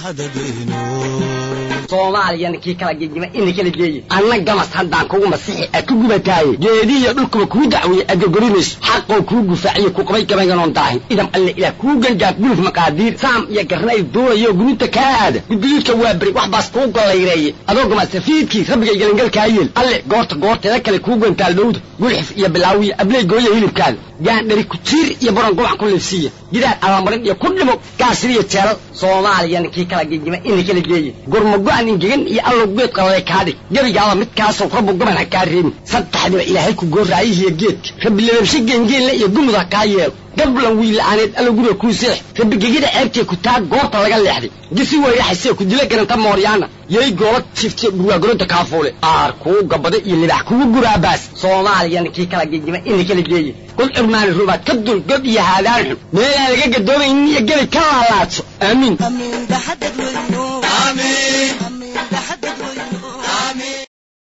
soomaaliyana kii kala gegima ina kala geeye anna gamas haddaan kugu masixi a ku gubataaye geedihiyo dhulkuba kuu dacweeye adgogorimayso xaqoo kuu gufaaciyo ku qabay gabaynganoon daahin idam alle ilaah kuu gangaaf guluf maqaadiir saam iyo garnay duulayo guruudta kaa aada gudguduudka waa beri wax baas kuu gollayreeye adoo gamasafiidkii rabbigay gelangalkaa yeel alle goorta goorteeda kale kuu gantaal dhowda gulxif iyo bilaawiya abley gooya hilibkaada gaandhari kujiir iyo baron gubac ku liifsiiya gidaar abamarin iyo ku dhimo gaasiriyo jeelal soomaaliyana kii kala gegima ina kala geeye gurmago-an ingegan iyo allow geed qaladay kaadhig gebigaaba midkaasow rabbu gaban ha kaa reebin saddexdiba ilaahay ku goorraayihiyo geedka rabbi lababshe geengeenle iyo gumud ha kaa yeelo gablan wiilla'aaneed allo guriga kuu seex rabbi gegida ceebtee ku taa goorta laga leexday gisi weyraxasee ku dila garanta mooryaana yay goola tiftiyo dhurwaagoronta kaafuule aar kuu gabada iyo libax kugu guraabaas soomaaliyana kii kala gegima ina kala geeye kul cirmaani rubaad ka dul gob iyo haadaan xun meelaan laga gadoomaynin iyo gebi ka laalaadso aamiin